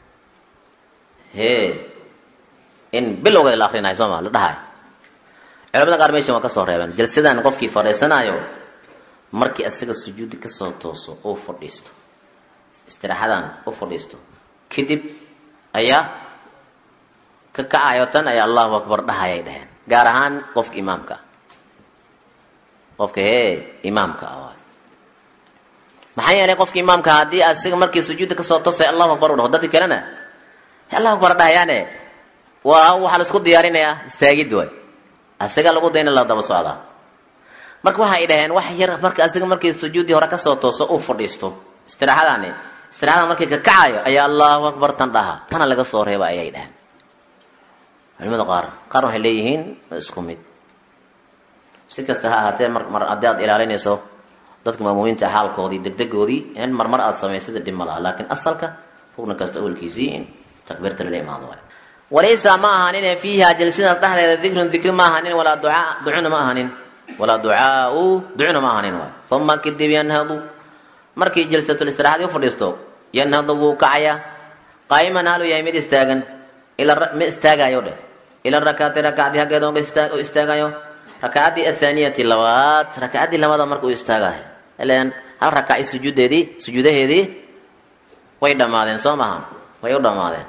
hee in bilowgeeda la akrinayo sooma la dhahayo culamada qaar meeshan waa ka soo reebeen jalsadan qofkii fadhiisanaayo markii asaga sujuudi kasoo tooso uu fadhiisto istiraaxadan u fadhiisto kadib ayaa ka kacayo tan ayaa allahu akbar dhahayay dhaheen gaar ahaan qofka imaamka ah qofka hee imaamka ah maxaa yeelay qofka imaamka haddii asiga markii sujuudda kasoo tosay allahu akbar u dhaho dadki kalena allahu akbar dhahayaane waa waxaa laisku diyaarinayaa istaagid waay asiga lagu dayna la daba socdaa marka waxay dhaheen wax yar marka asiga markii sujuuddii hore kasoo tooso uu fadhiisto istiraaxadaani istiraaxada markii ka kacayo ayaa allahu akbar tan dhaha tana laga soo reeba ayay dhaheen culimada qaar qaar waxay leeyihiin isku mid si kasta ha ahaatee mar mar haddii aad ilaalinayso dadka maamuumiinta xaalkoodii degdegoodii in marmar aad samaysada dhib ma laha laakiin asalka rugna kasta awalkiisii in takbiirta lala imaado waay walaysa ma ahanin fiiha jalsadaas dhexdeeda dikrun dikri ma ahanin walaa ducaa ducuna ma ahanin walaa ducaau ducuna ma ahanin waay uma kadib yanhadu markii jalsatul istiraxadii u fadhiisto yanhadu wuu kacayaa qaa'iman haalu yahay mid istaagan ila ma istaagayo dheh ila rakaati rakacdii haggeeda u istaagayo rakacadii athaaniyati labaad rakacadii labada marka uu istaagayo ilan hal rakaci sujuudeedii sujuudaheedii way dhammaadeen soo maha way u dhammaadeen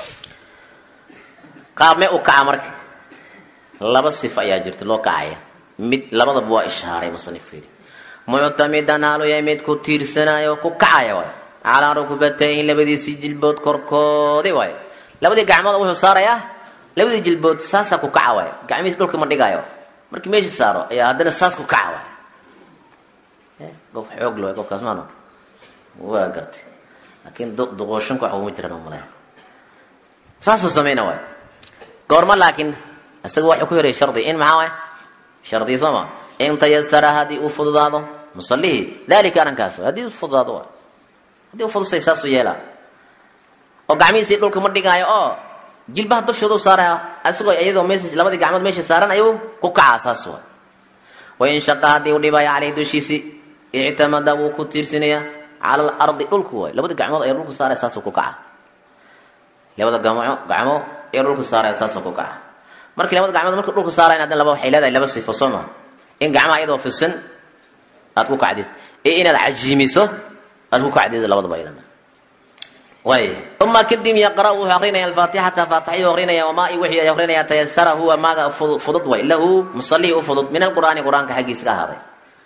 qaabme u kaca marka laba sifo ayaa jirta loo kacaya mid labadaba waa ishaaray musanifku yidhi muctamidan haalu yahay mid ku tiirsanayo ku kacaya waay calaa rukbatayhi labadiisii jilbood korkoodi waay labadii gacmood wuxuu saarayaa labadii jilbood saasaa ku kaca waay gacmihiis dhulka ma dhigaayo markii meesha saaro ayaa haddana saas ku kaca waay qof xoog le qofkaas maano waa gartay laakiin duqooshanka wax uguma jiraan malaya saasuu samayna waay goorma laakiin isaga waxuu ku hiray shardi in maxaa waay shardi sooma in tayasara haddii uu fududaado musalihii dalika arrinkaas waay haddii u fududaado waay haddii u fudusay saasuu yeelaa oo gacmihiisii dhulka ma dhigaayo oo jilbaha dushooda u saaraya isagoo iyadoo mees labadii gacmood meesha saaran ayuu ku kacaa saas waay wain shaqa haddii u dhibaayo caleyh dushiisi ictamada wuu ku tiirsinayaa cala alardi dhulku waay labadii gacmood ayaa dhulku saaraya saasuu ku kaca labada gamo gacmo ayaa dhulku saaraya saasuu ku kaca markii labada gacmood marka dhulka saarayn haddana laba waxay leedahay laba sifo soo maa in gacmaha iyadoo fisan aad ku kacdid iyo inaad cajiimiso aad ku kacdid labadaba iyadana way uma kadib yaqra wuxuu aqrinaya alfaatixata faatixayuu aqrinaya wamaa i wixii ay aqrinaya tayasara huwa maaga fudud way lahu musallihii u fudud min alqur'aani qur-aanka xaggiisa ka ahaaday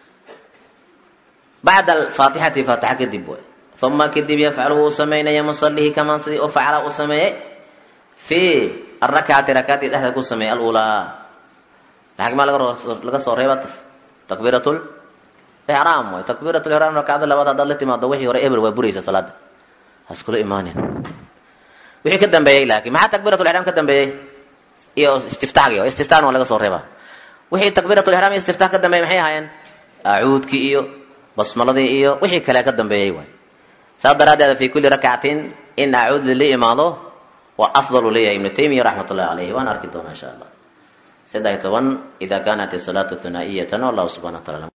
bacda alfaatixati faatixa kadib way uma kadib yafcalu wuu samaynaya musallihii kamaan sidii u facala u sameeyey fi arakcati rakaadii dhexda ku sameeyey alulaa maxagmaa laga soo reeba takbiiratul ixraam way takbiiratul ixraam rakacda labaad haddaad la timaado wixii hore eber waa buraysa salaada haskula imaanin wixii ka dambeeyey laakiin maxaa takbiiratul ixraam ka dambeeyey iyo istiftaxgi istiftaxna waa laga soo reebaa wixii takbiiratul ixraam iyo istiftaax ka dambeeyey maxay ahaayeen acuudkii iyo basmaladii iyo wixii kale ka dambeeyey waay saas daraaddeeda fi kulli rakcatin in acuud lala imaado waa afdalu leeyahay ibnu taymiya raxmat ullahi caleyhi waan arki doonaa insha allah saddex iyo toban ida kaanat isalaatu hunaa'iyatan wallahu subxana wa taala